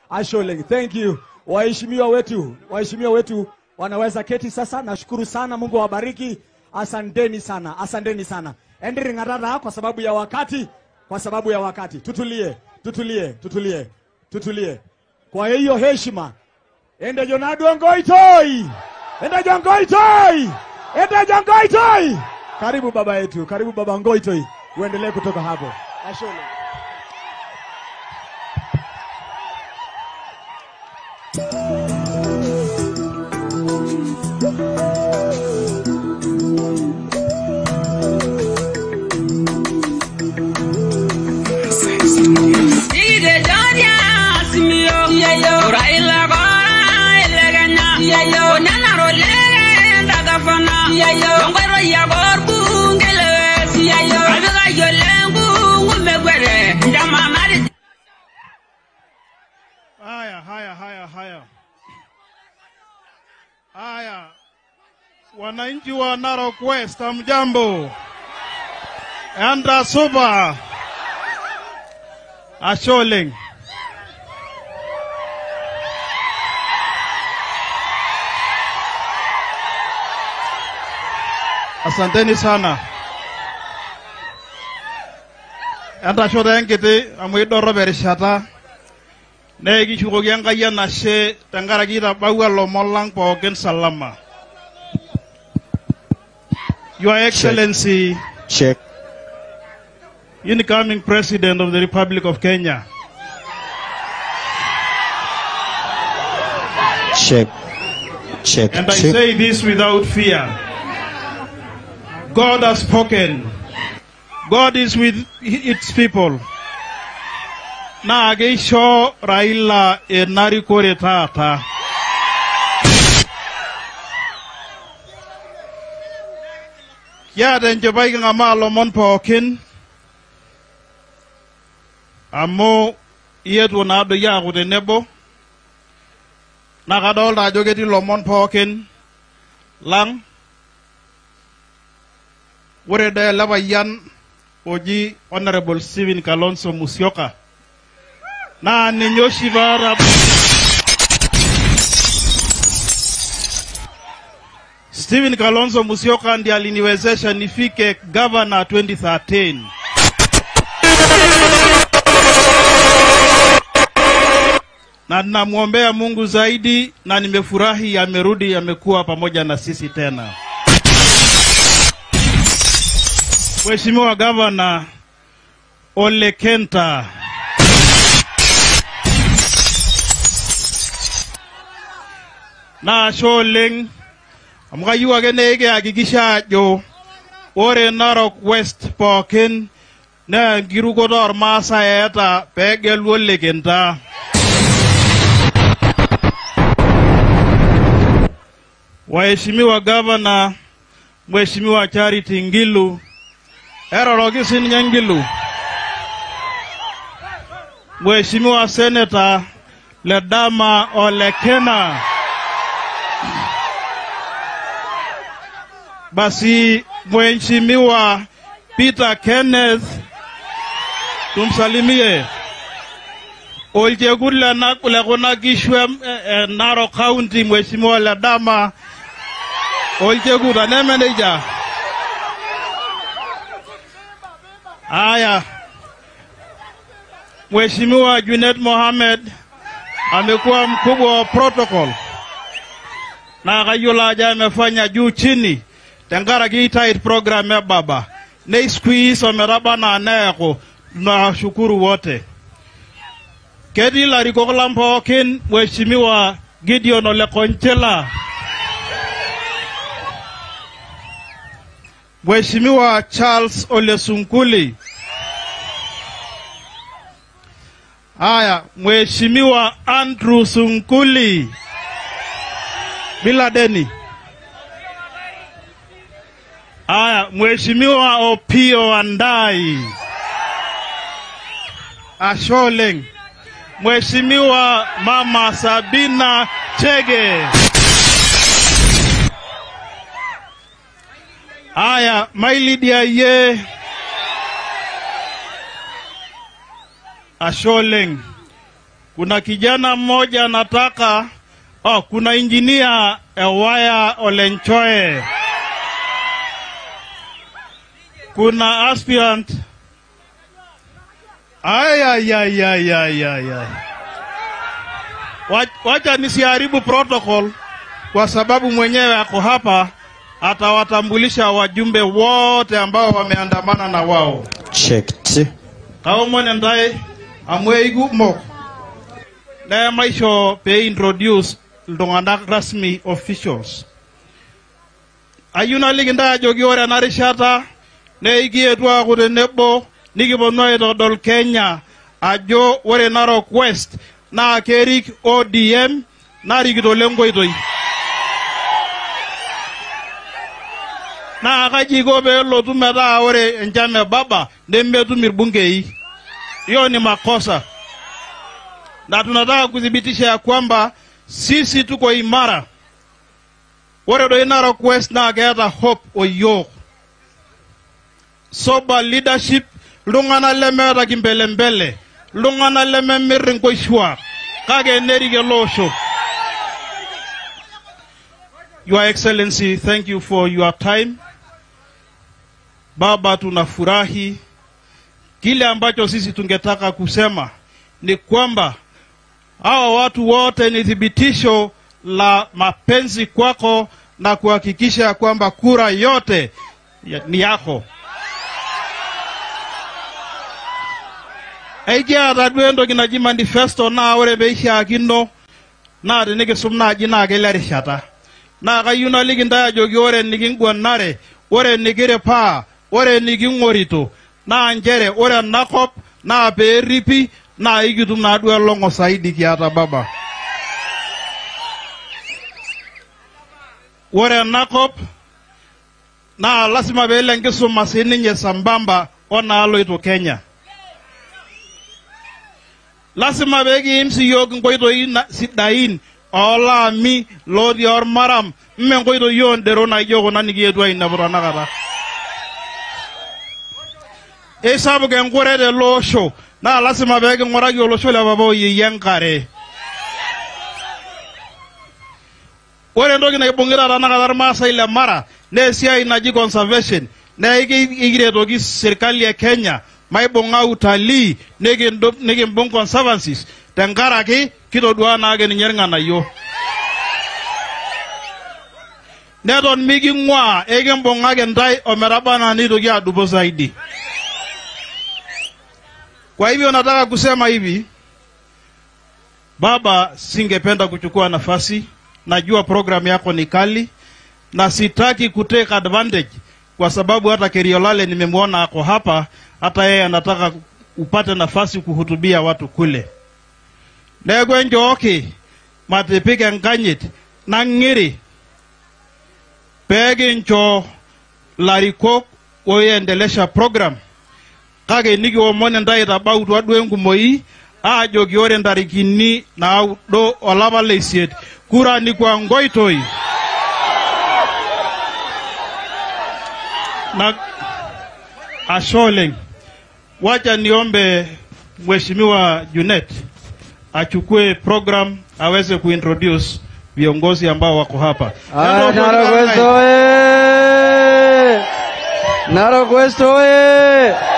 Ashole, thank you. Waheshimiwa wetu, waheshimiwa wetu wanaweza keti sasa. Nashukuru sana, Mungu awabariki. Asanteni sana, asanteni sana. Endri ng'arara kwa sababu ya wakati, kwa sababu ya wakati. Tutulie, tutulie, tutulie, tutulie. Kwa hiyo heshima, ende Jonado Ngoitoi, ende Jongoitoi, ende Jongoitoi. Karibu baba yetu, karibu baba Ngoitoi, uendelee kutoka hapo. Ashole. Ide Joria Simio Yayo Raila Gora Eleganya Yayo Nana Role Dagafana Yayo Ngoro Yagor Bungele Yayo Abiga Yolengu Umegwere Ndama Mari Haya, haya, haya, haya, haya, wananchi wa Narok West, hamjambo? Andra Suba, Asholeng. Asanteni sana. Entashoto enkiti amu idorrop erishata nee kishukoki Enkai enashe tenkaraki itabawua ilomon lang pookin salama. Your Excellency, Check. incoming President of the Republic of Kenya, Check. Check. and I check. say this without fear. God has spoken. God is with its people. naa keisho Raila enarikore taata. Kiata enchipai king'amaa lomon pookin amu ietuo naadoi aaku tenebo naa kadolta ajo ketii lomon pookin lang ore dee ele payian oji Honorable Stephen Kalonzo Musyoka naa ninye oshi paata Stephen Kalonzo Musyoka ndiye aliniwezesha nifike governor 2013. Na ninamwombea Mungu zaidi na nimefurahi amerudi amekuwa pamoja na sisi tena. Mheshimiwa Gavana Ole Kenta naashe oleng amu kayieu ake nee kihakikisha ajo ore Narok West pookin naa enkirukoto ormaasai eeta peegelu Ole Kenta. Waheshimiwa Gavana, Mheshimiwa Charity Ngilu, eroroki sininye Ngilu. Mheshimiwa Senator Ledama Olekena. Basi Mheshimiwa Peter Kenneth tumsalimie. Olchekut lena lekuna kishu em- e- e Narok County Mheshimiwa Ledama Olchekut aneme nejia. Haya. Mheshimiwa Junet Mohamed amekuwa mkubwa wa protocol na kayiolo ajo amefanya juu chini tenkaraki tight program ya baba nei squeeze ometaba naa neeku tunawashukuru wote ketii larikok lang pookin Mheshimiwa Gideon Ole Konchela Mheshimiwa Charles Ole Sunkuli Haya, Mheshimiwa Andrew Sunkuli bila deni. Haya, Mheshimiwa Opio Andai Asholeng, Mheshimiwa Mama Sabina Chege. Haya, Mailidia ye Asholeng, kuna kijana mmoja anataka oh, kuna injinia Ewaya Olenchoe, kuna aspirant ay, ay, ay, ay, ay, ay, ay. Wa- Wacha nisiharibu protocol kwa sababu mwenyewe ako hapa, atawatambulisha wajumbe wote ambao wameandamana na wao. Checked. kaomon entae amu eikumok nemaisho pee introduce iltung'anak rasmi officials ayieu naliki ntae ajoki ore ena rishata neikietuo aaku tenebo nikiponu aitodol Kenya ajo ore Narok West naa kerik ODM narikito lenkoitoi naa kaji iko pee elotu metaa ore enchan e baba nemetum irbungei. Hiyo ni makosa, na tunataka kuthibitisha ya kwamba sisi tuko imara. Ore doi Narok West naa keeta hope oyiok, sober leadership, iltung'anak lemeeta kimbelembele, iltung'anak lememirr inkoishuak, kake nerik ele osho. Your Excellency, thank you for your time. Baba, tunafurahi. Kile ambacho sisi tungetaka kusema ni kwamba hawa watu wote ni thibitisho la mapenzi kwako na kuhakikisha ya kwamba kura yote ya- ni yako. Ekiata duo entoki naji manifesto naa ore peishaakino naa tenikisum naaji naa kele rishata naa kayieu naliki ntae ajoki ore nikingwanare ore nikiripaa ore niking'orito naa nchere ore enakop naa peeripi naa ikitum naaduo elong'o saidi kiata baba ore enakop naa lasima peelo enkisuma sininye sambamba onaaloito Kenya lasima peekiim siyiok inkoitoi na- sidain oolaami lotii ormaram mme nkoitoi oondero naijo kuna nikietuo ainepu tanakata eisapuk enkure tele osho naa lasima peeking'uraki olosho le papa oyeyie enkare ore entoki naibung'ita tanakata irmaasai le mara naa esiai naji conservation naa iki- ikiretoki sirkali e kenya maibung'a utalii nikindu- nikimbung conservancies tenkaraki kitodua naake ninye irng'anayio neton miking'uaa ekimbung'aki ntae ometaba anaa nitoki adupo zaidi kwa hivyo nataka kusema hivi baba singependa kuchukua nafasi najua programu yako ni kali na sitaki kutake advantage kwa sababu hata Keriolale nimemwona ako hapa, hata yeye anataka upate nafasi kuhutubia watu kule. Neeku enjooki matipik enkanyit nang'iri peekincho larikok oiendelesha program kake nikiomon intae itabautua duo enkumoi aajoki ore ntarikini naudo olapa leisiet kura ni kwa ngoitoi na ashe oleng wacha niombe mheshimiwa Junet achukue program aweze kuintroduce viongozi ambao wako hapa Ah, Narok West oye! Narok West oye!